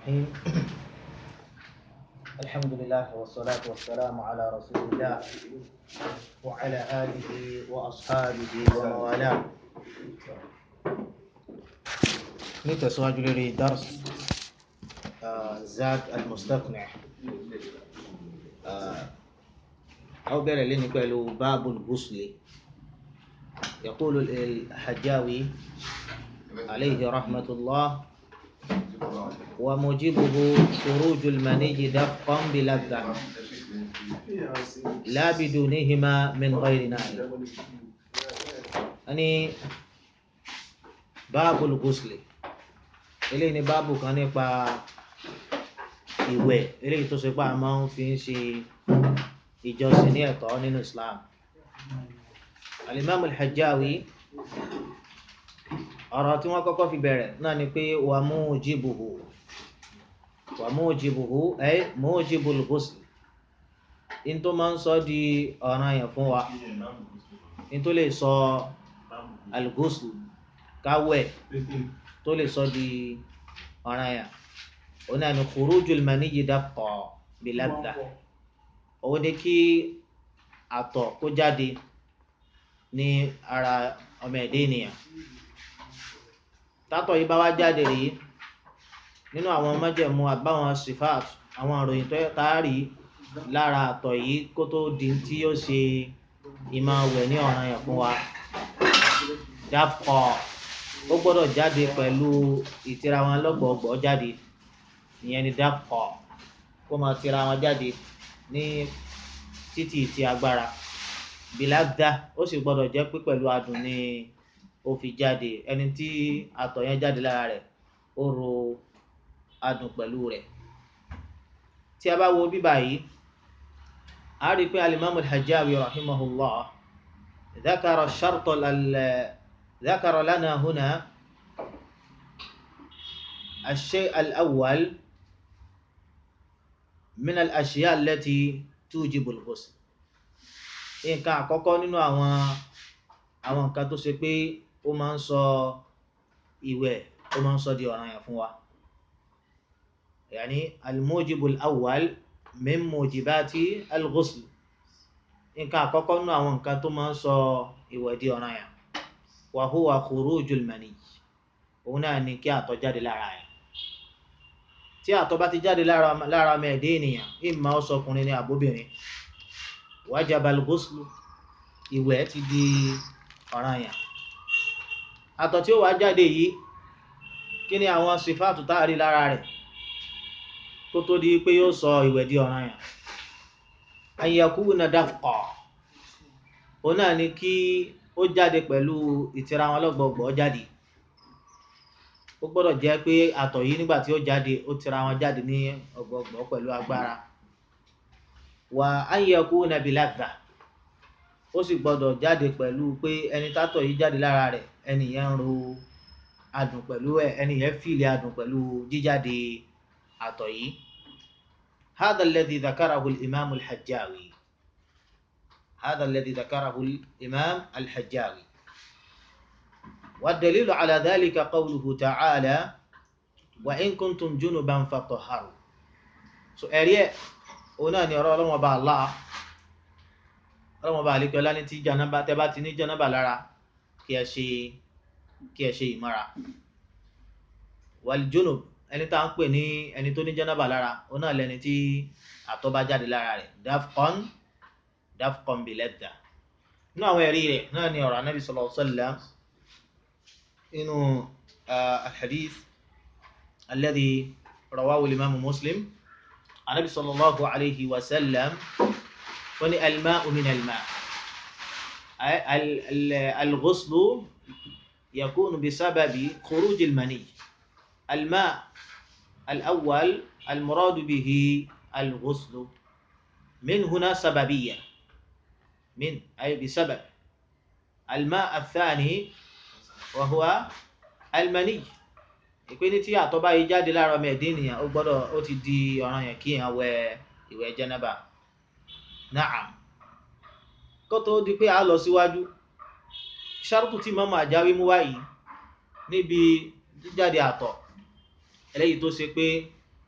الرحيم الحمد لله والصلاة والسلام على رسول الله وعلى آله وأصحابه وموالاه نتسواج لي درس آه، زاد المستقنع آه، أو بير لي نقول باب الغسل يقول الحجاوي عليه رحمة الله وموجبه خروج المني دفقا بلذة لا بدونهما من غير نائل أني باب الغسل eléyìí ni báàbù kan nípa ìwẹ̀ eléyìí tó ṣe pé a máa ń fi ń ṣe ìjọsìn ní ẹ̀tọ́ nínú Islam alimami alhajjawi ọ̀rọ̀ tí wọ́n kọ́kọ́ fi bẹ̀rẹ̀ náà ni pé wà mujibuhu wà mujibuhu ẹ mujibul ghusl in tó máa ń sọ di ọ̀ràn yẹn fún wa in tó lè sọ al-ghusl káwẹ̀ tó lè sọ di ọ̀ràn yẹn òun náà ni khurujul maniyyi dafqa biladda òun ni kí àtọ̀ kó jáde ní ara ọmọ ẹ̀dẹ́ ènìyàn tátọ̀ yìí bá wá jáde rí nínú àwọn májẹ̀mú àbáwọn sifat àwọn ìròyìn tó táàrí lára àtọ̀ yìí kó tó di tí yóò ṣe ìmọ̀ wẹ̀ ní ọ̀ràn yẹn fún wa dafqa ó gbọ́dọ̀ jáde pẹ̀lú ìtira wọn lọ́gbọ̀ọ́gbọ̀ jáde ìyẹn ni dafqa kó máa tira wọn jáde ní títí ti agbára bìlágdá ó sì gbọ́dọ̀ jẹ́ pé pẹ̀lú adùn ni ó fi jáde ẹni tí àtọ̀ yẹn jáde lára rẹ̀ ó ro adùn pẹ̀lú rẹ̀ tí a bá wo bíbá yìí a rí i pé alimami alhajjawi rahimahullah dhakara sharto ذكر لنا هنا الشيء الأول من الأشياء التي توجب الغسل nǹkan àkọ́kọ́ nínú àwọn àwọn nǹkan tó ṣe pé ó máa ń sọ ìwẹ̀ ó máa ń sọ di ọ̀ranyàn fún wa yàní almujibul awwal min mujibati alghusl nǹkan àkọ́kọ́ nínú àwọn nǹkan tó máa ń sọ ìwẹ̀ di ọ̀ranyàn wa huwa khurujul mani òun náà ni kí àtọ̀ jáde lára ẹ̀ tí àtọ̀ bá ti jáde lára ọmọ ẹ̀dẹ́ ènìyàn ìmọ̀ ọ̀sọkùnrin ní àbóbìnrin wajabal ghuslu ìwẹ̀ ti di ọ̀ranyàn àtọ̀ tí ó wá jáde yìí kí ni àwọn sífàtù táàrí lára rẹ̀ kó tó di pé yóò sọ ìwẹ̀ di ọ̀ranyàn an yakuna dafqa òun náà ni kí ó jáde pẹ̀lú ìtira wọn lọ́gbọ̀gbọ̀ jáde ó gbọ́dọ̀ jẹ́ pé àtọ̀ yìí nígbà tí ó jáde ó tira wọn jáde ní ọgbọ̀gbọ̀ pẹ̀lú agbára wà an yakuna biladha ó sì gbọ́dọ̀ jáde pẹ̀lú pé ẹni tátọ̀ yìí jáde lára rẹ̀ ẹni yẹn ń ro adùn pẹ̀lú ẹ̀ ẹni yẹn fìlẹ̀ adùn pẹ̀lú jíjáde àtọ̀ yìí hadha alladhi dhakarahu al-imam al-hajjawi هذا الذي ذكره الإمام الحجاوي والدليل على ذلك قوله تعالى وإن كنتم جنبا فطهروا so ẹ̀rí ẹ̀ òun náà ni ọ̀rọ̀ ọlọ́wọ́n bá Allah ọlọ́wọ́n bá àlékẹ́ ọlá ní tí janaba tẹ́ bá ti ní janaba lára kí ẹ ṣe kí ẹ ṣe ìmọ́ra wal junub ẹni tá à ń pè ní ẹni tó ní janaba lára òun náà lẹni tí àtọ̀ bá jáde lára rẹ̀ dafqan dafqan biladda nínú àwọn ẹ̀rí rẹ̀ náà ni ọ̀rọ̀ anábì sallallahu alaihi wasallam inú alhadith alladhi rawahu al-imam muslim anábì sallallahu alaihi wasallam wọ́n ní alma'u min alma alghuslu yakunu bisababi khuruj almani alma alawwal almuradu bihi alghuslu من هنا سببية من أي بسبب الماء الثاني وهو المني ìpín tí àtọ̀ bá yìí jáde lára ọmọ ẹ̀dẹ́ ènìyàn ó gbọ́dọ̀ ó ti di ọ̀ranyàn kí èèyàn wẹ ìwẹ̀ jẹ́nẹ́bà naam kó tó di pé a lọ síwájú ṣárùtù tí mọ́mọ́ àjáwí mú wáyìí níbi jíjáde àtọ̀ eléyìí tó ṣe pé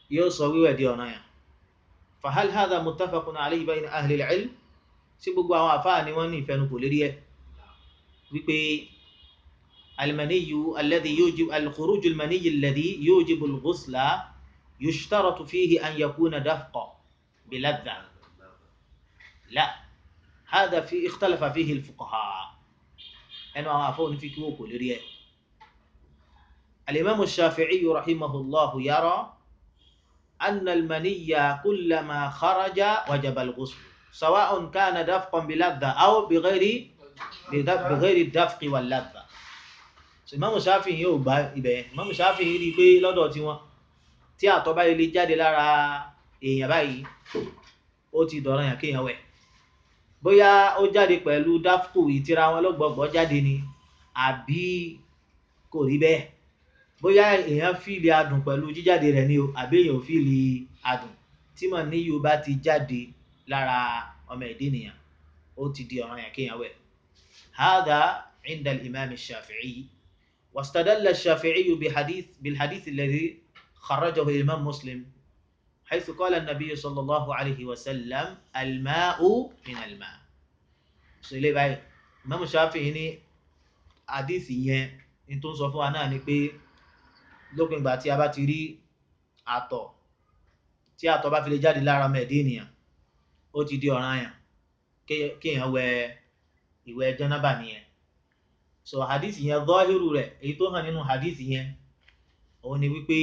yóò sọ wíwẹ̀ di ọ̀ranyàn fahal hadha muttafaqun alayhi bayna ahli al-ilm sí gbogbo àwọn àfáà ni wọ́n ní ìfẹnukò lérí ẹ̀ wípé المني الذي يوجب الخروج المني الذي يوجب الغسل يشترط فيه أن يكون دفق بلذة لا هذا في اختلف فيه الفقهاء أنا أعرفون في كوكو لريه الإمام الشافعي رحمه الله يرى أن المني كلما خرج وجب الغسل سواء كان دفقا بلذة أو بغير بغير الدفق واللذة Ìmáàmù Ṣáfi'í yóò gba ibẹ̀ Ìmáàmù Ṣáfi'í rí i pé lọ́dọ̀ tiwọn tí àtọ̀ báyìí lè jáde lára èèyàn báyìí ó ti dọ̀rọ̀ yàn kéèyàn wẹ̀ bóyá ó jáde pẹ̀lú dáfkù ìtira wọn lọ́gbọ̀gbọ̀ jáde ni àbí kò rí bẹ́ẹ̀ bóyá èèyàn fíìlì adùn pẹ̀lú jíjáde rẹ̀ ni o àbí èèyàn ò fíìlì adùn tí mọ̀ ní yóò bá ti jáde lára ọmọ ẹ̀dẹ́ nìyàn ó ti di ọ̀ràn yàn kéèyàn wẹ̀ هذا عند الإمام الشافعي واستدل الشافعي بحديث بالحديث الذي خرجه الإمام مسلم حيث قال النبي صلى الله عليه وسلم الماء من الماء سيلي باي الإمام الشافعي ní حديث yẹn ní tó ń sọ fún wa náà ni pé lópin ìgbà tí a bá ti rí àtọ̀ tí àtọ̀ bá fi lè jáde lára ọmọ ẹ̀dá ènìyàn ó ti di ọ̀ranyàn kéèyàn wẹ ìwẹ̀ jánábà nìyẹn so hadith yẹn zọ́hírù rẹ̀ èyí tó hàn nínú hadith yẹn òun ni wípé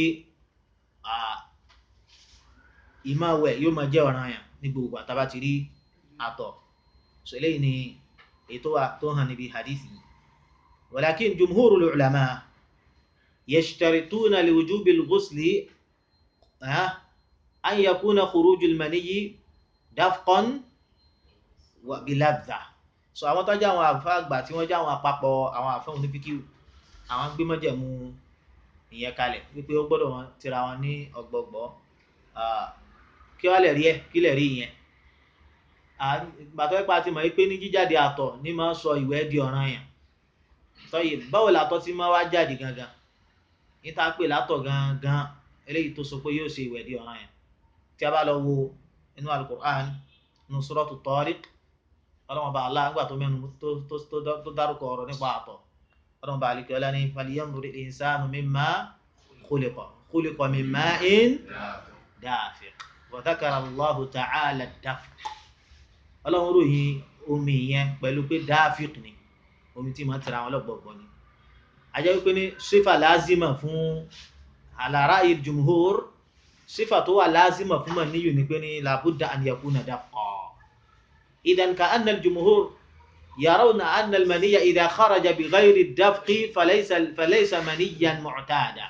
ìmáwẹ̀ yóò máa jẹ́ ọ̀ranyàn ní gbogbo àtàbà ti rí àtọ̀ so eléyìí ni èyí tó wà tó hàn níbi hadith yìí walakin jumhurul ulama yashtarituna liwujubil ghusli an yakuna khurujul maniyyi dafqan wa biladha so àwọn tó jẹ́ àwọn àfa àgbà tí wọ́n jẹ́ àwọn àpapọ̀ àwọn àfa onífíkìw àwọn gbé mọ́jẹ̀mú ìyẹn kalẹ̀ wípé ó gbọ́dọ̀ wọn tira wọn ní ọgbọgbọ kí wọ́n lè rí ẹ̀ kí lè rí ìyẹn gbàtọ́ ipa ti mọ̀ pé ní jíjáde àtọ̀ ní máa ń sọ ìwẹ̀ di ọ̀ranyàn tọ́yì báwo làtọ̀ ti máa wá jáde gangan níta pè látọ̀ gangan eléyìí tó sọ pé yóò ṣe ìwẹ̀ di ọ̀ranyàn tí a bá lọ wo inú alukur'an inú suratu Tariq ọlọ́mọba Allah ńgbà tó mẹ́nu tó dárúkọ ọ̀rọ̀ nípa àtọ̀ ọlọ́mọba àlìkẹ́ ọlá ní falyanzuri al-insanu mimma khuliqa khuliqa min ma'in dafiq wa dhakara Allahu ta'ala ad-dafq ọlọ́run ròyìn omi yẹn pẹ̀lú pé dafiq ni omi tí ma tẹ̀ra àwọn ọlọ́gbọ̀gbọ̀ ni ajẹ́ wípé ní sífà lázima fún ala ra'yi jumhur sífà tó wà lázima fún mọ̀ níyù ni pé ní labudda an yakuna dafqa إذا كأن الجمهور يرون أن المني إذا خرج بغير الدفق فليس فليس منيا معتادا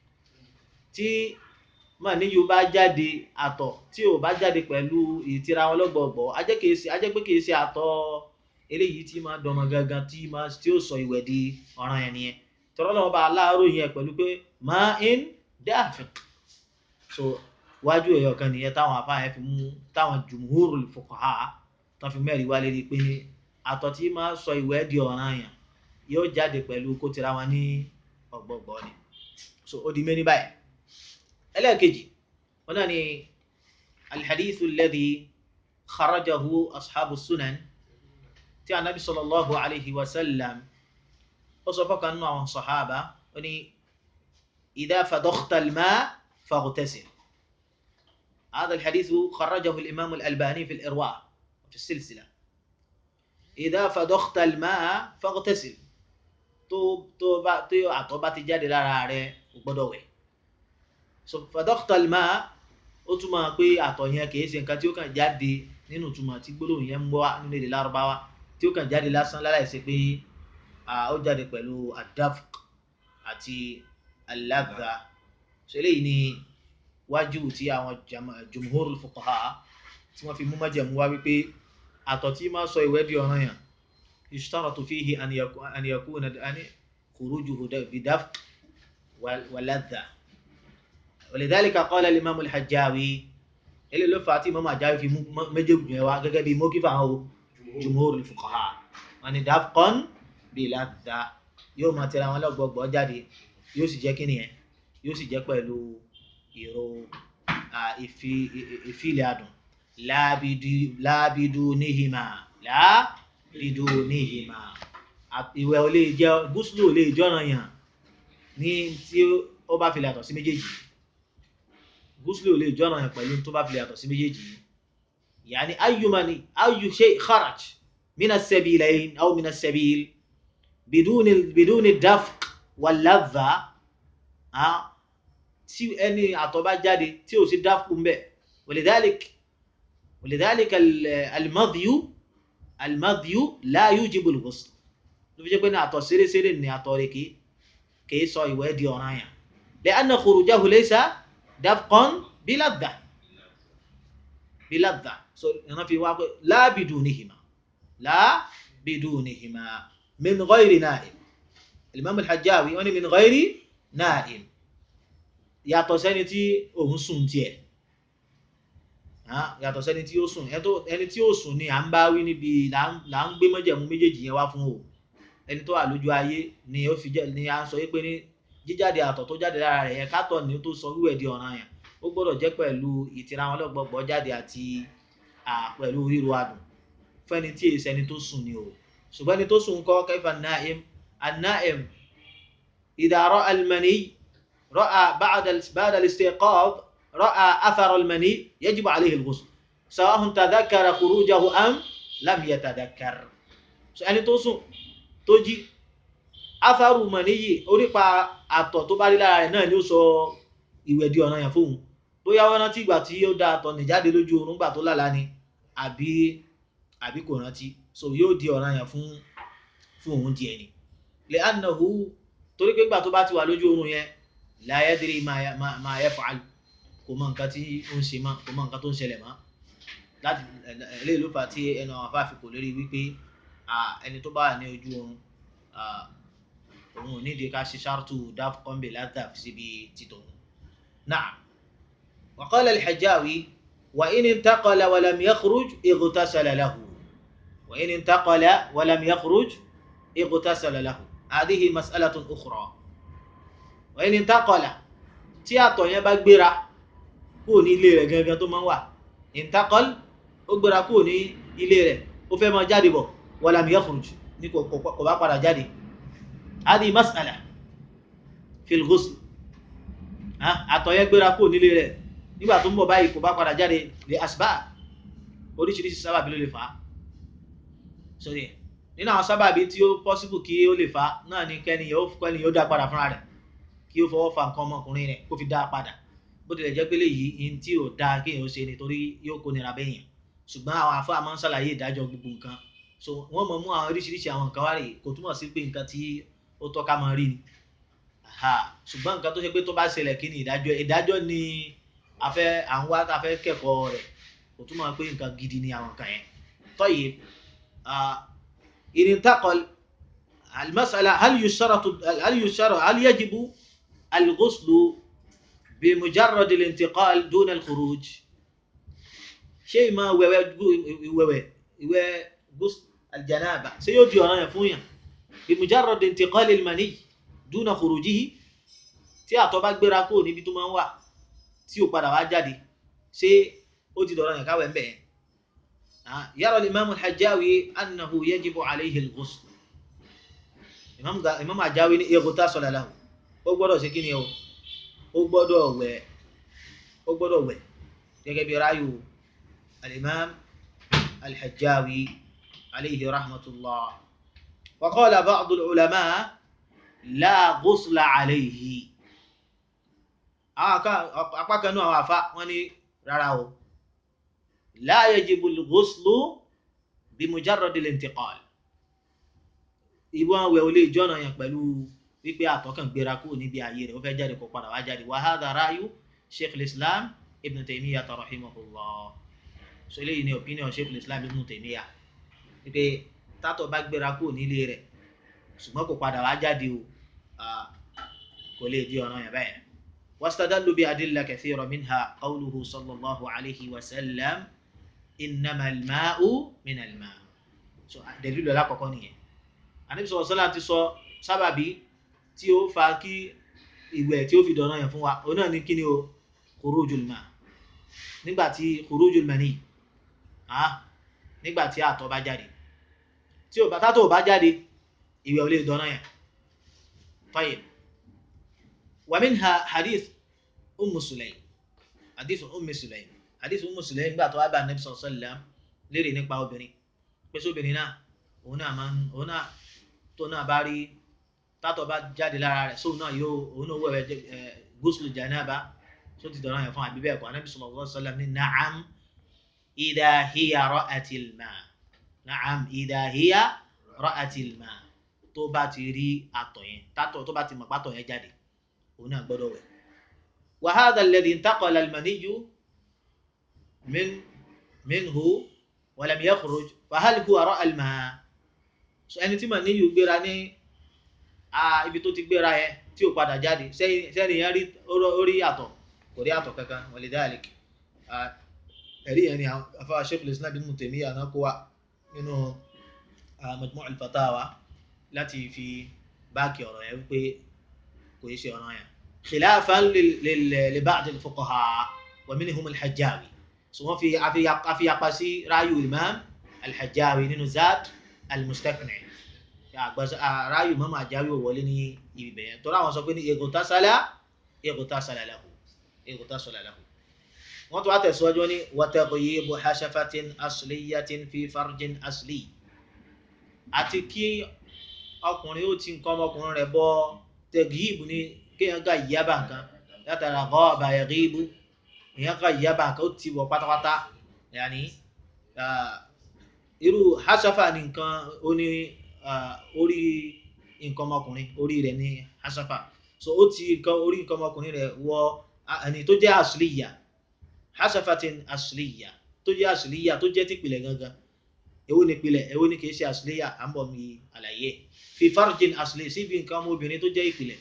tí màníyù bá jáde àtọ̀ tí ò bá jáde pẹ̀lú ìtira wọn lọ́gbọ̀gbọ̀ ajẹ́ pé kìí ṣe àtọ̀ eléyìí tí máa dọmọ gangan tí máa tí ó sọ ìwẹ̀ di ọ̀ràn yẹn nìyẹn tọ́rọ́ lọ́wọ́ bá aláàárọ̀ yẹn pẹ̀lú pé ma'in dafiq so wájú ẹ̀yọ̀ kan nìyẹn táwọn afáyẹn fi mú táwọn jumhurul fuqaha tán fi mẹ́rin wá lérí pé ní àtọ̀ tí máa sọ ìwẹ̀ di ọ̀ranyàn yóò jáde pẹ̀lú kó tira wọn ní ọ̀gbọ̀gbọ̀ ni so ó di méní báyìí ẹlẹ́ẹ̀kejì wọn náà ni alhadithu alladhi kharajahu ashabu sunan tí anabi sallallahu alayhi wa sallam ó sọ fọ́kàn nínú àwọn sahaba ó ní idha fadakhta al-ma' faghtasil هذا الحديث خرجه الإمام الألباني في الإرواء في السلسلة إذا فضخت الماء فاغتسل tó tó bá tó àtọ̀ bá ti jáde lára rẹ̀ o gbọ́dọ̀ wẹ̀ so فضخت الماء ó túmọ̀ pé àtọ̀ yẹn kìí ṣe nǹkan tí ó kàn jáde nínú ìtumọ̀ tí gbólóhùn yẹn ń bọ́ nínú èdè lárúbáwá tí ó kàn jáde lásán láláì ṣe pé ó jáde pẹ̀lú adafq àti aladha so eléyìí ni wájú tí àwọn jumhurul fuqaha tí wọ́n fi mú májẹ̀mú wá wípé àtọ̀ tí máa sọ ìwẹ̀ di ọ̀ranyàn ishtaratu fihi an yakuna khurujuhu bidafq wa ladha ولذلك قال الإمام الحجاوي اللي لو فاتي إمام الحجاوي في مجب جوا gẹ́gẹ́ bí موقف àwọn جمهور الفقهاء wọ́n ní دفقا بلذة yóò máa tẹ̀ra wọn lọ́gbọ̀gbọ̀ jáde yóò sì jẹ́ kíni yẹn yóò sì jẹ́ pẹ̀lú ìró ìfilẹ̀ adùn láàbìdú níhìmá láàbìdú níhìmá ìwẹ̀ ò lè jẹ́ gúúsùlù ò lè jọ́ràn yàn ní tí ó bá filẹ̀ àtọ̀ sí méjèèjì gúúsùlù ò lè jọ́ràn yàn pẹ̀lú tó bá filẹ̀ àtọ̀ sí méjèèjì yàní ayyumani ayyu shay kharaj min as-sabilayn aw min as-sabil bidun bidun ad-dafq wal-ladha tí ẹni àtọ̀ bá jáde tí ò sí dáfkù ń bẹ̀ walidhalik walidhalik al-madhyu al-madhyu la yujibu al-ghusl ló fi jẹ́ pé ní àtọ̀ ṣeréṣeré ní àtọ̀ rẹ̀ kìí kìí sọ ìwẹ̀ di ọ̀ranyàn li'anna khurujahu laysa dafqan biladha biladha so ìran fi wá pé la bidunihima la bidunihima min ghayri na'im al-imam al-hajjawi wọ́n ní min ghayri na'im yàtọ̀ sẹ́ni tí òun sùn tiẹ̀ yàtọ̀ sẹ́ni tí ó sùn ẹni tí ó sùn ni à ń bá wí níbi là ń gbé mọ́jẹ̀mú méjèèjì yẹn wá fún o ẹni tó wà lójú ayé ni ó fi jẹ́ ni à ń sọ pé ní jíjáde àtọ̀ tó jáde lára rẹ̀ yẹn kátọ̀ ni tó sọ wíwẹ̀ di ọ̀ràn yẹn ó gbọ́dọ̀ jẹ́ pẹ̀lú ìtira wọn lọ́gbọ̀gbọ̀ jáde àti pẹ̀lú ríro adùn fẹ́ni tí èsì ẹni tó sùn ni o ṣùgbọ́n ẹni tó sùn kọ́ kayfa an-na'im an-na'im idha ra'a al-mani رأى بعد بعد الاستيقاظ رأى أثر المني يجب عليه الغسل سواء تذكر خروجه أم لم يتذكر ẹni tó sùn tó jí atharu mani orípa àtọ̀ tó bá rí lára rẹ̀ náà ni ó sọ ìwẹ̀ di ọ̀ranyàn fóun bóyá wọ́n rántí ìgbà tí ó dá àtọ̀ nì jáde lójú oorun gbà tó lálàá ni àbí àbí kò rántí so yóò di ọ̀ranyàn fún fún òun díẹ̀ ni li'annahu torí pé ìgbà tó bá ti wà lójú oorun yẹn la yadri ma ma ma yaf'al kò mọ nǹkan tí ó ń ṣe mọ́ kò mọ nǹkan tó ń ṣẹlẹ̀ mọ́ láti eléyìí ló fà tí ẹnu àwọn afáàfin kò lórí wípé ẹni tó bá wà ní ojú oorun òun ò nídìí ká ṣe ṣáàtú dáf kọ́ńbè látà síbi títọ̀ na'am wa qala al-Hajjawi wa in intaqala wa lam yakhruj ightasala lahu wa in intaqala wa lam yakhruj ightasala lahu hadhihi mas'alatun ukhra ẹni ntakọlà tí àtọ̀ yẹn bá gbéra kúrò ní ilé rẹ̀ gangan tó máa ń wà intakọl ó gbéra kúrò ní ilé rẹ̀ ó fẹ́ máa jáde bọ̀ walam yakhruj ní kò bá padà jáde adi mas'ala fil ghusl àtọ̀ yẹn gbéra kúrò nílé rẹ̀ nígbà tó ń bọ̀ báyìí kò bá padà jáde lè asbab oríṣiríṣi sábàbí ló lè fà á sórí ẹ̀ nínú àwọn sábàbí tí ó pọ́sibù kí ó lè fà á náà ni kẹ́niyàn ó kẹ́niyàn ó dá padà fúnra rẹ̀ kí ó fọwọ́ fa nǹkan ọmọkùnrin rẹ̀ kó fi dá a padà bó tilẹ̀ jẹ́ pé léyìí ihun tí ò dáa kéèyàn ó ṣe nítorí yóò kó nira bẹ́yìn ṣùgbọ́n àwọn afọ àmọ́ ń ṣàlàyé ìdájọ́ gbogbo nǹkan so wọ́n mọ̀ mú àwọn oríṣiríṣi àwọn nǹkan wá rè kò túmọ̀ sí pé nǹkan tí ó tọ́ka máa rí ni ṣùgbọ́n nǹkan tó ṣe pé tó bá ṣẹlẹ̀ kí ni ìdájọ́ ìdájọ́ ni afẹ́ à ń wá tá a fẹ́ kẹ́kọ̀ọ́ rẹ̀ kò túmọ̀ pé nǹkan gidi ni àwọn nǹkan yẹn tọ́yì ìrìntàkọ̀ المسألة هل يشترط هل يشترط هل يجب الغسل بمجرد الانتقال دون الخروج شيء ما غسل الجنابة سيوجي أنا يفويا بمجرد انتقال المني دون خروجه tí àtọ̀ bá gbéra kúrò níbi tó máa ń wà tí ò padà wá jáde ṣé ó ti dọ̀rọ̀ yẹn káwẹ̀ ń bẹ̀ yẹn yàrá Imam al-Hajjawi annahu yajibu alayhi al-ghusl Imam Hajjawi ní ightasala lahu ó gbọ́dọ̀ ṣe kí ni o ó gbọ́dọ̀ wẹ̀ ó gbọ́dọ̀ wẹ̀ gẹ́gẹ́ bí ráyò al-imam al-hajjawi alayhi rahmatullah wa qala ba'd al-ulama la ghusla alayhi apá kan náà àwọn àfa wọn ní rárá o la yajibu al-ghuslu bi mujarrad al-intiqal ìwọ̀n wẹ̀ ò lè jọ́nà yẹn pẹ̀lú wípé àtọkàn gbéra kúrò níbi ààyè rẹ̀ ó fẹ́ jáde kó padà wá jáde wa hadha ra'yu sheikh islam ibn taymiyyah rahimahullah so eléyìí ni opinion sheikh islam ibn taymiyyah wípé tátọ̀ bá gbéra kúrò nílé rẹ̀ ṣùgbọ́n kò padà wá jáde o kò lè di ọ̀nà yẹn bẹ́ẹ̀ wastadallu bi adilla kathira minha qawluhu sallallahu alayhi wa sallam innama al-ma'u min al-ma' so dalilu alákọ̀ọ́kọ́ nìyẹn anabi sọ̀rọ̀ sọ́lá ti sọ sábàbí tí ó fa kí ìwẹ̀ tí ó fi dọ̀nà yẹn fún wa òun náà ní kí ni o khurujul ma nígbà tí khurujul mani nígbà tí àtọ̀ bá jáde tí ò bá tátọ̀ bá jáde ìwẹ̀ ò lè dọ́nà yẹn tayyib wa minha hadith ummu sulaym hadith ummu sulaym hadith ummu sulaym nígbà tó wá bá nabi sallallahu alaihi wasallam léèrè nípa obìnrin pé sóbìnrin náà òun náà máa ń òun náà tó náà bá rí tátọ̀ bá jáde lára rẹ̀ sóun náà yóò òun náà wẹ̀wẹ̀ ghusl janaba tó ti dọ̀rọ̀ yẹn fún àbí bẹ́ẹ̀ kọ́ anabi sallallahu alaihi wasallam ní na'am idha hiya ra'atil ma na'am idha hiya ra'atil ma tó bá ti rí àtọ̀ yẹn tátọ̀ tó bá ti mọ̀ pátọ̀ yẹn jáde òun náà gbọ́dọ̀ wẹ̀. wa hadha alladhi intaqala al-maniyyu min minhu wa lam yakhruj fa hal huwa ra'a al-ma ẹni tí màníyù gbéra ní ibi tó ti gbéra yẹn tí ò padà jáde sẹ́ni yẹn rí orí àtọ̀ kò rí àtọ̀ kankan walidhalik ẹ̀rí yẹn ni afáwà Shaykh al-Islam Ibn Taymiyyah náà kó wa nínú Majmu' al-Fatawa láti fi báàkì ọ̀rọ̀ yẹn wípé kò yẹ ṣe ọ̀rọ̀ yẹn khilafan li ba'd al-fuqaha wa minhum al-Hajjawi so wọ́n fi àfiyapa sí ráyù Imam al-Hajjawi nínú Zad al-Mustaqni' ráyù Imam al-Hajjawi ò wọlé ní ibi bẹ̀yẹn tọ́lá àwọn sọ pé ní ightasala ightasala lahu ightasala lahu wọ́n tó wá tẹ̀síwájú ní wa taghyibu hashafatin asliyatin fi farjin asli àti kí ọkùnrin ó ti nǹkan ọmọkùnrin rẹ̀ bọ́ tẹ̀gíìbù ní kéèyàn ká ìyábà nǹkan látara ghaba yaghibu èèyàn ká ìyábà nǹkan ó ti wọ̀ pátápátá yàní irú hasafa ní nǹkan ó ní orí nǹkan ọmọkùnrin orí rẹ̀ ní hasafa so ó ti nǹkan orí nǹkan ọmọkùnrin rẹ̀ wọ ẹni tó jẹ́ asliya hasafatin asliya tó jẹ́ asliya tó jẹ́ tìpìlẹ̀ gangan èwo ni ìpìlẹ̀ èwo ni kìí ṣe asliya à ń bọ̀ mi àlàyé fi farjin asli síbi nǹkan ọmọbìnrin tó jẹ́ ìpìlẹ̀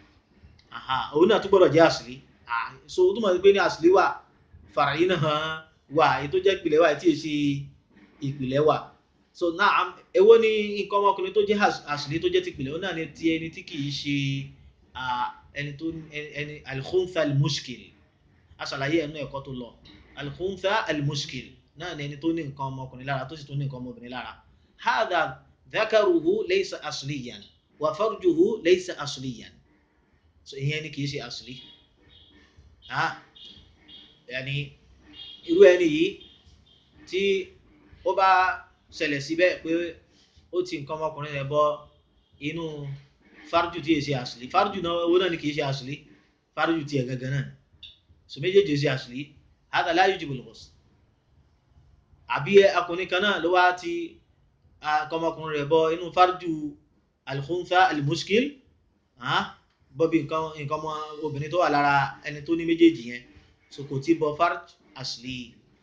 òun náà tún gbọ́dọ̀ jẹ́ asli so ó túmọ̀ sí pé ní asli wà fàràyí náà wà èyí tó jẹ́ ìpìlẹ̀ wà tí ì ṣe ìpìlẹ̀ wà so náà èwo ni nǹkan ọmọkùnrin tó jẹ́ asli tó jẹ́ tìpìlẹ̀ òun náà ni ti ẹni tí kìí ṣe ẹni tó ẹni al-khuntha al-mushkil aṣàlàyé ẹnu ẹ̀kọ́ tó lọ al-khuntha al-mushkil náà ni ẹni tó ní nǹkan ọmọkùnrin lára tó sì tó ní nǹkan ọmọbìnrin lára hadha dhakaruhu laysa asliyan wa farjuhu laysa asliyan so ìyẹn ni kìí ṣe asli ah yàní irú ẹni yìí tí ó bá ṣẹlẹ̀ síbẹ̀ pé ó ti nǹkan ọmọkùnrin rẹ̀ bọ inú farju tí yẹ ṣe asli farju náà owó náà ni kìí ṣe asli farju tiẹ̀ gangan náà so méjèèjì ṣe asli hadha la yujibu al-ghusl àbí akùnrin kan náà ló wá ti akọmọkùnrin rẹ̀ bọ inú farju al-khuntha al-mushkil bọ́bí nǹkan ọmọ obìnrin tó wà lára ẹni tó ní méjèèjì yẹn so kò tí bọ farj asli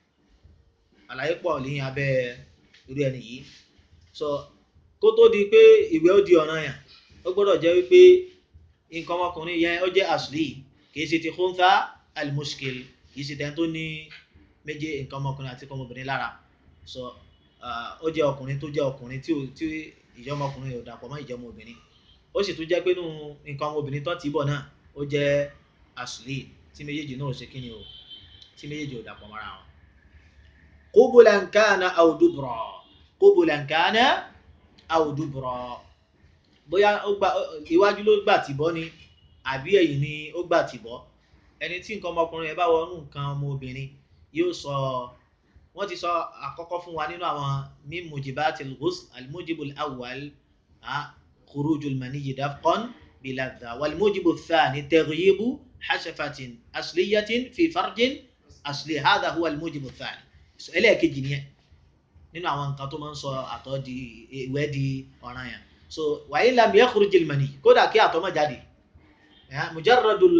àlàyé pọ̀ lẹ́yìn abẹ́ irú ẹni yìí so kó tó di pé ìwẹ̀ ó di ọ̀ranyàn ó gbọ́dọ̀ jẹ́ wípé nǹkan ọmọkùnrin yẹn ó jẹ́ asli kì í ṣe ti khuntha al-mushkil kì í ṣe tẹ́ni tó ní méje nǹkan ọmọkùnrin àti ọmọbìnrin lára so ó jẹ́ ọkùnrin tó jẹ́ ọkùnrin tí tí ìjọ ọmọkùnrin ò dàpọ̀ mọ́ ìjọ ọmọbìnrin ó sì tún jẹ́ pé nínú nǹkan ọmọbìnrin tó ti bọ̀ náà ó jẹ́ asli tí méjèèjì náà ò ṣe kí ni o tí méjèèjì ò dàpọ̀ mọ́ra wọn. qubulan kana aw dubra qubulan kana aw dubra bóyá iwájú ló gbà tìbọ́ ni àbí ẹ̀yìn ni ó gbà tìbọ́ ẹni tí nǹkan ọmọkùnrin ẹ̀ bá wọnú nǹkan ọmọbìnrin yóò sọ wọ́n ti sọ àkọ́kọ́ fún wa nínú àwọn min mujibatil ghusl al-mujibul awwal khurujul maniyyi dafqan biladha wal mujibu thani taghyibu hashafatin asliyatin fi farjin asli hadha huwa al-mujibu thani ẹlẹ́ẹ̀kejì nìyẹn nínú àwọn nǹkan tó máa ń sọ àtọ̀ di ìwẹ̀ di ọ̀ranyàn so wa in lam yakhrujil maniyy kódà kí àtọ̀ má jáde mujarradul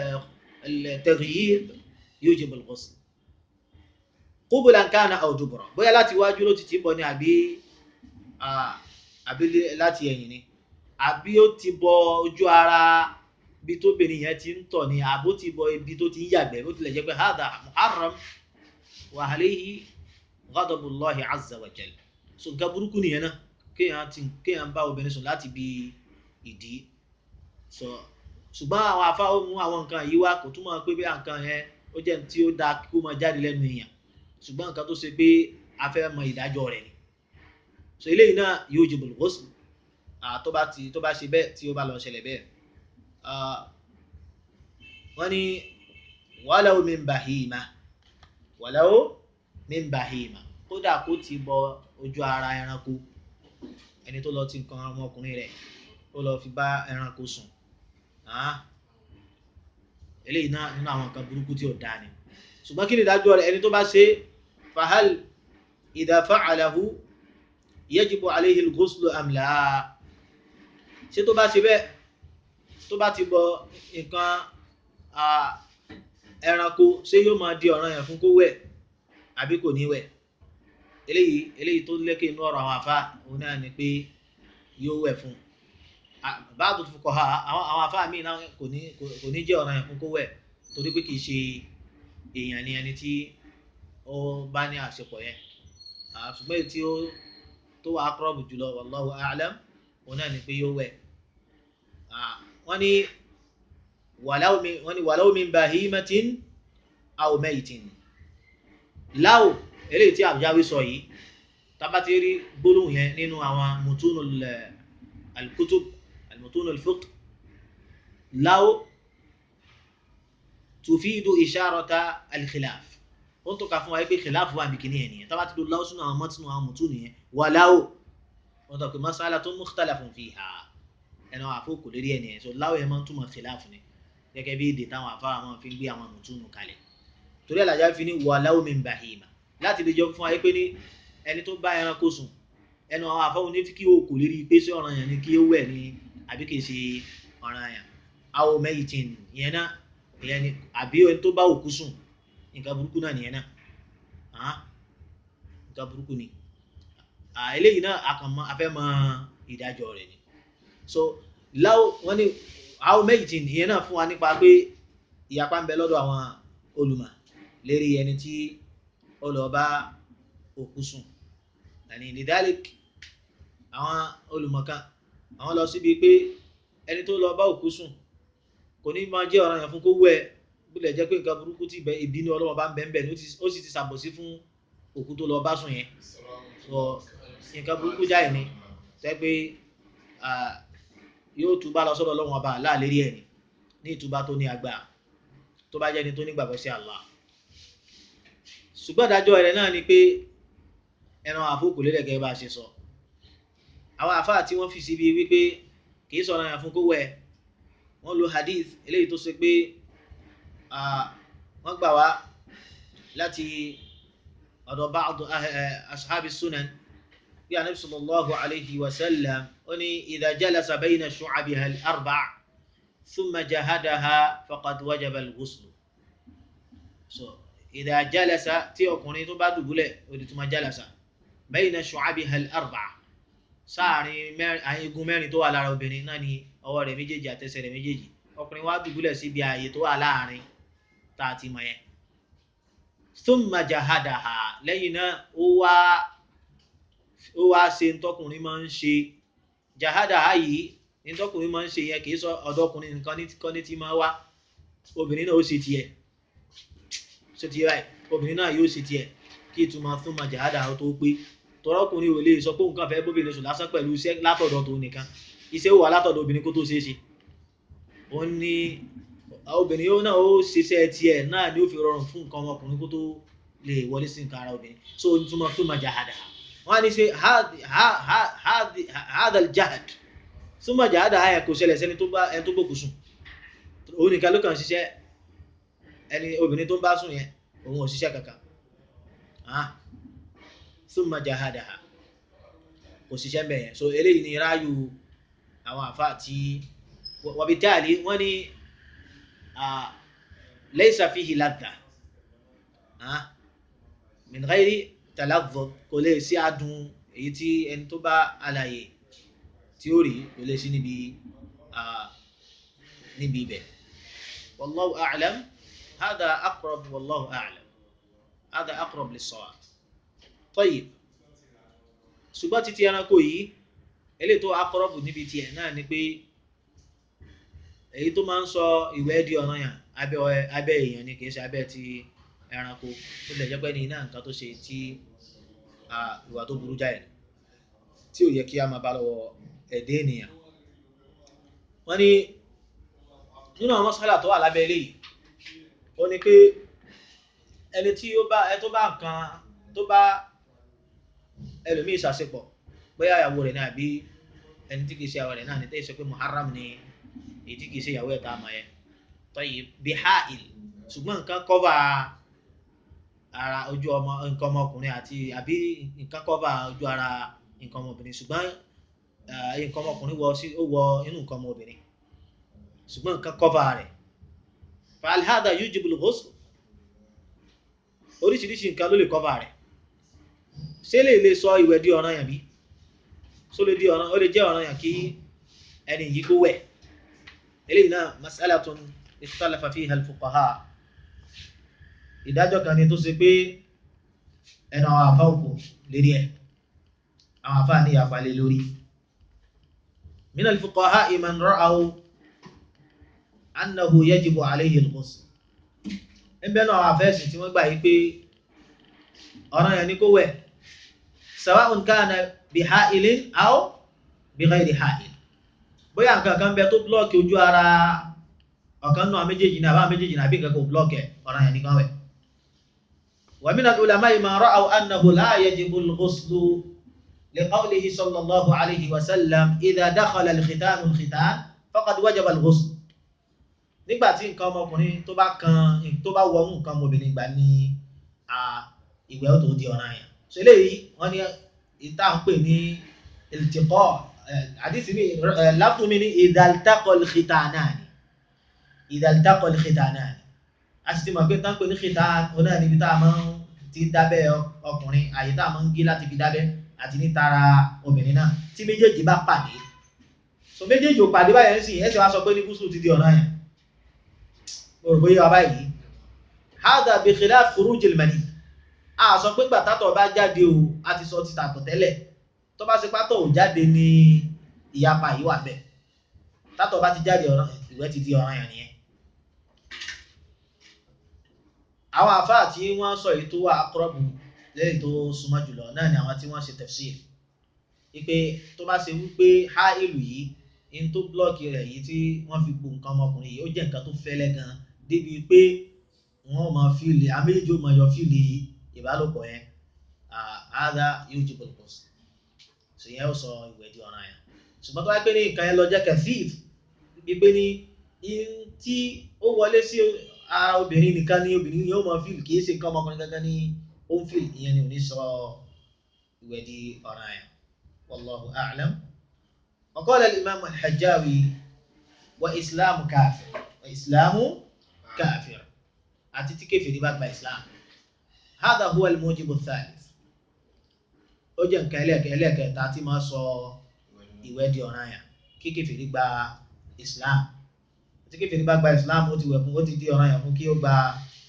taghyib yujibul ghusl qubulan kana aw dubura bóyá láti iwájú ló ti ti bọ ni àbí àbí láti ẹ̀yìn ni àbí ó ti bọ ojú ara bí tóbìnrin yẹn ti ń tọ̀ ni àbó ti bọ ibi tó ti ń yàgbẹ́ bó tilẹ̀ jẹ́ pé hadha muharram wa alayhi ghadabullahi azza wa jal so nǹkan burúkú nìyẹn náà kéèyàn ti kéèyàn bá obìnrin sùn láti bí ìdí so ṣùgbọ́n àwọn afáwọn mú àwọn nǹkan yìí wá kò túmọ̀ pé bí nǹkan yẹn ó jẹ́ tí ó dáa kó máa jáde lẹ́nu èèyàn ṣùgbọ́n nǹkan tó ṣe pé a fẹ́ mọ ìdájọ́ rẹ̀ ni so eléyìí náà yujibul ghusl tó bá ti tó bá ṣe bẹ́ẹ̀ tí ó bá lọ ṣẹlẹ̀ bẹ́ẹ̀ wọ́n ní walaw min bahima walaw min bahima kódà kó ti bọ ojú ara ẹranko ẹni tó lọ ti nǹkan ọmọkùnrin rẹ̀ ó lọ fi bá ẹranko sùn eléyìí náà nínú àwọn nǹkan burúkú tí ò dáa ni ṣùgbọ́n kí ni ìdájọ́ rẹ̀ ẹni tó bá ṣe fahal idha fa'alahu yajibu alayhi al-ghuslu am la ṣé tó bá ṣe bẹ́ẹ̀ tó bá ti bọ nǹkan ẹranko ṣé yóò máa di ọ̀ràn yẹn fún kó wẹ̀ àbí kò ní wẹ̀ eléyìí eléyìí tó lékè inú ọ̀rọ̀ àwọn àfa òun náà ni pé yóò wẹ̀ fún báàdù fuqaha àwọn àwọn àfa míì náà kò ní kò ní jẹ́ ọ̀ràn yẹn fún kó wẹ̀ torí pé kìí ṣe èèyàn ni ẹni tí ó bá ní àṣepọ̀ yẹn ṣùgbọ́n èyí tí ó tó wà aqrab jùlọ wallahu a'lam òun náà ni pé yóò wẹ̀ wọ́n ní walaw min wọ́n ní walaw min bahimatin aw maytin láò eléyìí tí àbújáwí sọ yìí tábàtí rí gbólóhùn yẹn nínú àwọn mutunul al-kutub al-mutunul fiqh láò tufidu isharata al-khilaf ó ń tọ́ka fún wa pé khilaf wà ní kìíní ẹ̀nìyàn tábàtí ló láò sínú àwọn mọ́tínú àwọn mutunu yẹn wà láò wọ́n tọ́ pé mas'alatun mukhtalafun fiha ẹnu àfọkù lórí ẹ̀nìyàn so láò yẹn máa ń túmọ̀ khilaf ni gẹ́gẹ́ bí èdè táwọn afárá wọn fi ń gbé àwọn mutunu kalẹ̀ torí àlàjá fi ní walaw min bahima láti lè jọ fún wa pé ní ẹni tó bá ẹranko sùn ẹnu àwọn afọ́wọ́n ní kí o kò lè rí pé sí ọ̀ràn yẹn ni kí ó wẹ̀ ní àbí kì í ṣe ọ̀ràn yẹn aw maytin ìyẹn náà ìyẹn ni àbí ẹni tó bá òkú sùn nǹkan burúkú náà nìyẹn náà nǹkan burúkú ni eléyìí náà àkànmọ́ afẹ́ mọ ìdájọ́ rẹ̀ ni so láw wọ́n ní aw maytin ìyẹn náà fún wa nípa pé ìyapa ń bẹ lọ́dọ̀ àwọn olùmọ̀ lérí ẹni tí ó lọ bá òkú sùn yàní lidalik àwọn olùmọ̀kan àwọn lọ síbi pé ẹni tó lọ bá òkú sùn kò ní máa jẹ́ ọ̀ranyàn fún kó wẹ̀ bílẹ̀ jẹ́ pé nǹkan burúkú tí ìbínú Ọlọ́run bá ń bẹ̀ ń bẹ̀ ni ó sì ti ṣàbòsí fún òkú tó lọ bá sùn yẹn sọ nǹkan burúkú jáì ni tẹ́ pé yóò túbá lọ sọ́dọ̀ Ọlọ́run ọba láàlérí ẹ̀ ní ìtúbá tó ní agbára tó bá jẹ́ ni tó nígbàgbọ́ sí Allah ṣùgbọ́n ìdájọ́ rẹ̀ náà ni pé ẹran àfókù lélẹ̀gẹ́ bá ṣe sọ àwọn àfáà tí wọ́n fi síbi wípé kìí sọ̀rọ̀ yàn fún kó wẹ̀ wọ́n lo hadith eléyìí tó ṣe pé wọ́n gbà wá láti ọ̀dọ̀ ba'd ashabi sunan bí anabi sallallahu alayhi wa sallam ó ní idha jalasa bayna shu'abiha al-arba' thumma jahadaha faqad wajaba al-ghusl so ìdá jálẹsà tí ọkùnrin tó bá dùbúlẹ̀ òdì tó máa jálẹsà bayna shu'abiha al-arba'a sáàrin igun mẹ́rin tó wà lára obìnrin náà ni ọwọ́ rẹ̀ méjèèjì àtẹsẹ̀ rẹ̀ méjèèjì ọkùnrin wá dùbúlẹ̀ síbi ààyè tó wà láàrin tá a ti mọ̀ yẹn thumma jahadaha lẹ́yìn náà ó wá ó wá ṣe ntọ́kùnrin máa ń ṣe jahadaha yìí ntọ́kùnrin máa ń ṣe yẹn kì í sọ ọ̀dọ́kùnrin nǹkan kọ́ ní ti máa wá obìnrin náà ó ṣe tiẹ̀ ṣe tiẹ̀ báyìí obìnrin náà yóò ṣe tiẹ̀ kí ìtumọ̀ thumma jahadaha tó pé tọrọkùnrin ò lè sọ pé nǹkan fẹ́ bóbìnrin sùn lásán pẹ̀lú iṣẹ́ látọ̀dọ̀ tó nìkan iṣẹ́ wà látọ̀dọ̀ obìnrin kó tó ṣeé ṣe ó ní obìnrin yóò náà ó ṣiṣẹ́ tiẹ̀ náà ni ó fi rọrùn fún nǹkan ọmọkùnrin kó tó lè wọlé sí nǹkan ara obìnrin so ìtumọ̀ thumma jahadaha wọ́n á ní ṣe hadha al-jahd thumma jahadaha yẹn kò ṣẹlẹ̀ sẹ́ni tó bá ẹni tó gbòkú sùn òun nìkan ló kàn ṣiṣẹ́ ẹni obìnrin tó ń bá sùn yẹn òun ò ṣiṣẹ́ kankan thumma jahadaha kò ṣiṣẹ́ mbẹ̀ yẹn so eléyìí ni ráàyù àwọn àfa tí wàbítàlì wọ́n ní laysa fihi ladha min ghairi talazzuz kò lè sí adùn èyí tí ẹni tó bá àlàyé tí ó rí kò lè sí níbi níbi ibẹ̀ wallahu a'lam hada aqrab wallahu a'lam hada aqrab lis-sawab tayyib ṣùgbọ́n títí ẹranko yìí eléyìí tó akọrọ́bù níbi tiẹ̀ náà ni pé èyí tó máa ń sọ ìwẹ̀ di ọ̀ranyàn abẹ́ abẹ́ èèyàn ni kìí ṣe abẹ́ ti ẹranko ó lè jẹ́ pé ní iná nǹkan tó ṣe tí ìwà tó burú jáì tí ò yẹ kí a máa bá lọ́wọ́ ẹ̀dẹ́ ènìyàn wọ́n ní nínú àwọn mọ́sálà tó wà lábẹ́ eléyìí ó ní pé ẹni tí ó bá ẹ tó bá nǹkan tó bá ẹlòmíì ṣàṣepọ̀ bóyá ìyàwó rẹ̀ ní àbí ẹni tí kìí ṣe ìyàwó rẹ̀ náà ní tẹ́ ṣe pé muharram ni èyí tí kìí ṣe ìyàwó ẹ̀ tá a mọ̀ yẹn tọ́yì bí ha'il ṣùgbọ́n nǹkan kọ́va ara ojú ọmọ nǹkan ọmọkùnrin àti àbí nǹkan kọ́va ojú ara nǹkan ọmọbìnrin ṣùgbọ́n nǹkan ọmọkùnrin wọ sí ó wọ inú nǹkan ọmọbìnrin ṣùgbọ́n nǹkan kọ́va rẹ̀ fa'al hadha yujibul ghusl oríṣiríṣi nǹkan ló lè kọ́va rẹ̀ ṣé lè lè sọ ìwẹ̀ di ọ̀ràn yàn bí ṣó lè di ọ̀ràn ó lè jẹ́ ọ̀ràn yàn kí ẹni yìí kó wẹ̀ eléyìí náà mas'alatun ikhtalafa fiha al-fuqaha ìdájọ́ kan ni tó ṣe pé ẹnu àwọn àfa òkú lérí ẹ̀ àwọn àfa ní ìyàpá lé lórí min al-fuqaha man ra'aw annahu yajibu alayhi al-ghusl ẹgbẹ́ náà àwọn àfẹ́sì tí wọ́n gbà yí pé ọ̀ràn yẹn ni kó wẹ̀ sawa'un kana bi ha'ilin aw bi ghayri ha'il bóyá nǹkan kan bẹ tó blọ́ọ̀kì ojú ara ọ̀kan náà méjèèjì náà bá méjèèjì náà bí nǹkan kan blọ́ọ̀kì ọ̀ràn yẹn ni kan wẹ̀ wa min al-ulama'i man ra'aw annahu la yajibu al-ghuslu li qawlihi sallallahu alayhi wa sallam idha dakhala al-khitanu al-khitan faqad wajaba al-ghusl nígbà tí nǹkan ọmọkùnrin tó bá kan tó bá wọnú nǹkan ọmọbìnrin gbà ní ìwẹ̀ ó tó di ọ̀ràn yẹn so eléyìí wọ́n ní ìta ń pè ní iltiqa àdìsí mi lápò mi ní idhaltaqa al-khitanani idhaltaqa al-khitanani a sì ti mọ̀ pé tá ń pè ní khitan oná níbi tá a máa ń ti dábẹ́ ọkùnrin àyè tá a máa ń gé láti fi dábẹ́ àti ní tara obìnrin náà tí méjèèjì bá pàdé so méjèèjì ò pàdé báyẹn sì ẹ sì wá sọ pé ní gúúsù ti di ọ̀ràn yẹn òrùbó yíwa báyìí hádà bí khilaf khurujil mani a sọ pé gbà tátọ̀ bá jáde o a ti sọ títà tọ̀ tẹ́lẹ̀ tó bá ṣe pátọ̀ ò jáde ní ìyapa yìí wà bẹ́ẹ̀ tátọ̀ bá ti jáde ọ̀ràn ìwẹ̀ ti di ọ̀ràn yẹn nìyẹn àwọn àfáà tí wọ́n sọ èyí tó wà aqrabu lẹ́yìn tó súnmọ́ jùlọ náà ni àwọn tí wọ́n ṣe tafsir wípé tó bá ṣe wípé há ìlú yìí in tó blọ́ọ̀kì rẹ̀ yìí tí wọ́n fi gbó nǹkan ọmọkùnrin yìí ó jẹ́ nǹkan tó fẹ́lẹ́ gan débi pé wọ́n máa fíìlì àméjì ó máa yọ fíìlì ìbálòpọ̀ yẹn àádá yóò jí bọ̀lùpọ̀ sí so yẹn ó sọ ìwẹ̀ di ọ̀ràn yẹn ṣùgbọ́n tó wáyé pé ní nǹkan yẹn lọ jẹ́ kẹfíìf wípé ní in tí ó wọlé sí ara obìnrin nìkan ní obìnrin yóò máa fíìlì kì í ṣe nǹkan ọmọkùnrin gangan ní ó ń fíìlì ìyẹn ni ò ní sọ ìwẹ̀ di ọ̀ràn yẹn wallahu a'lam. وقال الإمام الحجاوي وإسلام كافر وإسلام كافر أتيتي كيف يبقى بإسلام هذا هو الموجب الثالث أجن كالك كالك تاتي ما صو ìwẹ́dì ọ̀ràn yẹn kí kèfèrí gba Islam tí kèfèrí bá gba Islam ó ti wẹ̀ fún ó ti di ọ̀ràn yẹn fún kí ó gba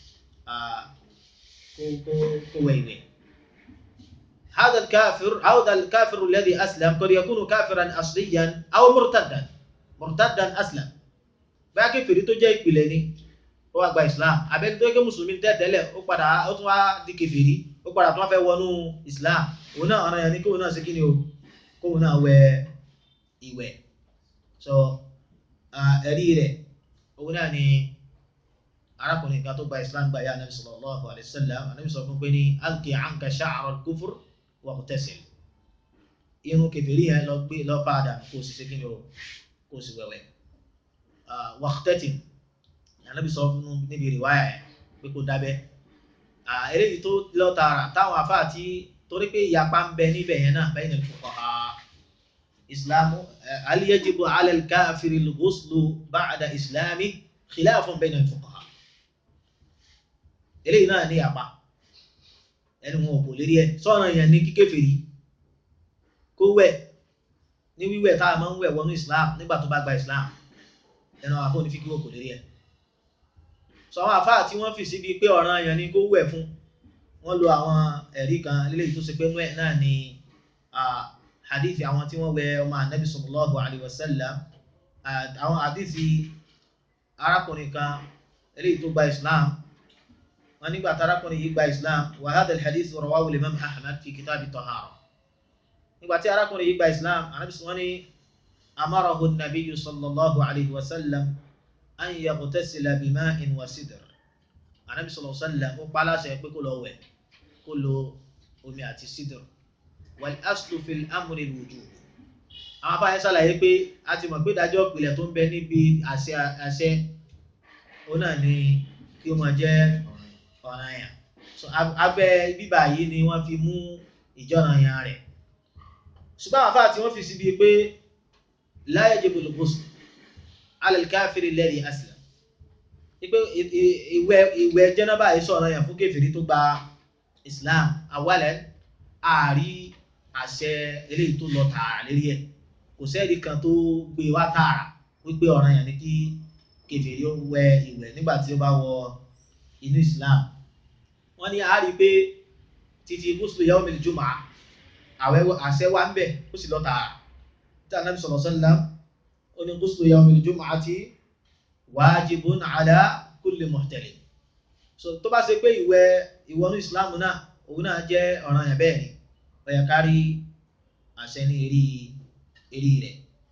kó kó kó wẹ̀ ìwẹ̀. هذا الكافر هذا الكافر الذي أسلم قد يكون كافرا أصليا أو مرتدا مرتدا أسلم báyà kèfèrí tó jẹ́ ìpìlẹ̀ ni ó wá gba Islam abẹ́ni tó yẹ mùsùlùmí tẹ́tẹ́lẹ̀ ó padà ó tún wá di kèfèrí ó padà tún wá fẹ́ wọnú Islam òun náà ọ̀ràn yẹn ni kóun náà ṣe kí ni o kóun náà wẹ ìwẹ̀ so ẹ̀rí rẹ̀ òun náà ni arákùnrin kan tó gba Islam gba ya anabi sallallahu alayhi wa sallam anabi sọ fún pé ní alqi anka sha'ra al-kufr waqtasil irun kẹfìrí yẹn lọ gbé lọ padà kó o sì ṣe kí ni o kó o sì wẹ̀wẹ̀ waqtatim Ànábì sọ fún níbi rìwáyà yẹn pé kó dábẹ́ eléyìí tó lọ tààrà táwọn afá àti torí pé ìyapa ń bẹ níbẹ̀ yẹn náà bayna al-fuqaha islamu hal yajibu ala al-kafiri al-ghuslu ba'da islami khilafun bayna al-fuqaha eléyìí náà ní ìyapa ẹni wọn ò kò lérí ẹ sọ́nà yẹn ní kíkèfèrí kó wẹ̀ ní wíwẹ̀ tá a máa ń wẹ̀ wọnú islam nígbà tó bá gba islam ẹnu àwọn afọ́ onífíkí wò kò lérí ẹ sọ àwọn àfáà tí wọ́n fi síbi pé ọ̀ràn yẹn ni kó wẹ̀ fún wọ́n lo àwọn ẹ̀rí kan lélẹ́yìí tó ṣe pé nú ẹ̀ náà ni hadith àwọn tí wọ́n wẹ̀ ọmọ anabi sallallahu alayhi wa sallam àwọn hadith arákùnrin kan eléyìí tó gba islam wọn nígbà tarakùnrin yìí gba islam wa hadha al-hadith rawahu al-imam ahmad fi kitab at-tahara nígbà tí arákùnrin yìí gba islam anábìsí wọn ní amarahu an-nabiyyu sallallahu alayhi wa sallam an yaghtasila bima'in wa sidr anábìsí sallallahu alayhi wa sallam ó pa aláṣẹ pé kó lọ wẹ̀ kó lo omi àti sidr wal aslu fil amri al-wujub àwọn afáyín ṣàlàyé pé a ti mọ̀ pé ìdájọ́ ìpìlẹ̀ tó ń bẹ níbi àṣẹ àṣẹ òun náà ni kí ó máa jẹ́ ọ̀ranyàn so abẹ́ bíbà yìí ni wọ́n fi mú ìjọ́ranyàn rẹ̀ ṣùgbọ́n àwọn afáà tí wọ́n fi síbi pé la yajibu al-ghusl ala al-kafiri alladhi aslam pé ìwẹ̀ ìwẹ̀ jẹ́nàbà yìí sọ̀rọ̀ yàn fún kèfèrí tó gba Islam awalẹ̀ ààrí àṣẹ eléyìí tó lọ tààrà lérí ẹ̀ kò sẹ́ẹ̀dì kan tó gbé wá tààrà wípé ọ̀ràn yẹn ni kí kèfèrí ó wẹ ìwẹ̀ nígbà tí ó bá wọ inú Islam wọ́n ní àárí pé títí gúúsùlù yawmil jumu'a àwẹ̀ àṣẹ wá ń bẹ̀ ó sì lọ tààrà tí Ànábì sallallahu alaihi wasallam ó ní gúúsùlù yawmil jumu'ati wajibun ala kulli muhtalim so tó bá ṣe pé ìwẹ̀ ìwọ̀nú Islam náà òun náà jẹ́ ọ̀ràn yẹn bẹ́ẹ̀ ni ó yẹ ká rí àṣẹ ní eré eré rẹ̀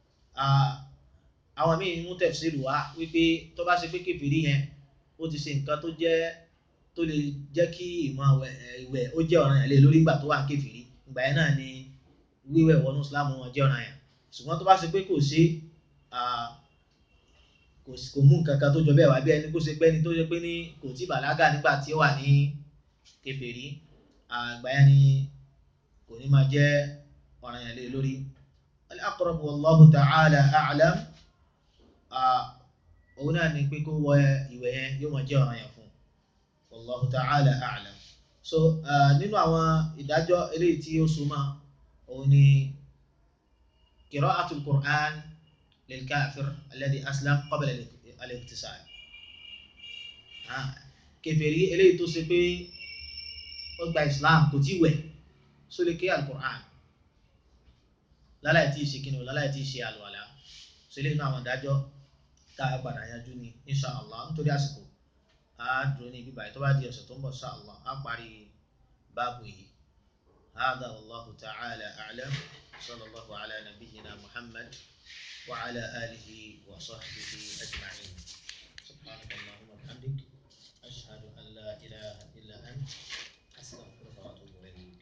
àwọn míì mú tẹ̀síìlù wá wípé tó bá ṣe pé kèfèrí yẹn ó ti ṣe nǹkan tó jẹ́ tó lè jẹ́ kí ìmọ̀ ìwẹ̀ ó jẹ́ ọ̀ràn yẹn lé lórí ìgbà tó wà kèfèrí ìgbà yẹn náà ni wíwẹ̀ wọnú Islam wọn jẹ́ ọ̀ràn yẹn ṣùgbọ́n tó bá ṣe pé kò ṣe kò mú nǹkan kan tó jọ bẹ́ẹ̀ wá bí ẹni kó ṣe pé ẹni tó ṣe pé ní kò tí bàlágà nígbà tí ó wà ní kèfèrí àgbà yẹn ni kò ní máa jẹ́ ọ̀ràn yẹn lé lórí al-aqrab wallahu ta'ala a'lam òun náà ni pé kó wọ ìwẹ̀ yẹn yóò máa jẹ́ ọ̀ràn yẹn fún wallahu ta'ala a'lam so nínú àwọn ìdájọ́ eléyìí tí ó súnmọ́ òun ni qira'atul Qur'an lil kafir alladhi aslam qabla al-iktisal kèfèrí eléyìí tó ṣe pé ó gba Islam kò tí wẹ̀ sólè ké al-Qur'an láláì tí ì ṣe kíni o láláì tí ì ṣe àlùwàlá sílé inú àwọn ìdájọ́ tá a padà yanjú ni insha allah nítorí àsìkò a dúró ní bíbáyìí tó bá di ọ̀sẹ̀ tó ń bọ̀ insha allah a parí báàbù yìí هذا والله تعالى أعلم صلى الله على نبينا محمد وعلى آله وصحبه أجمعين سبحانك اللهم وبحمدك أشهد أن لا إله إلا أنت أستغفرك وأتوب إليك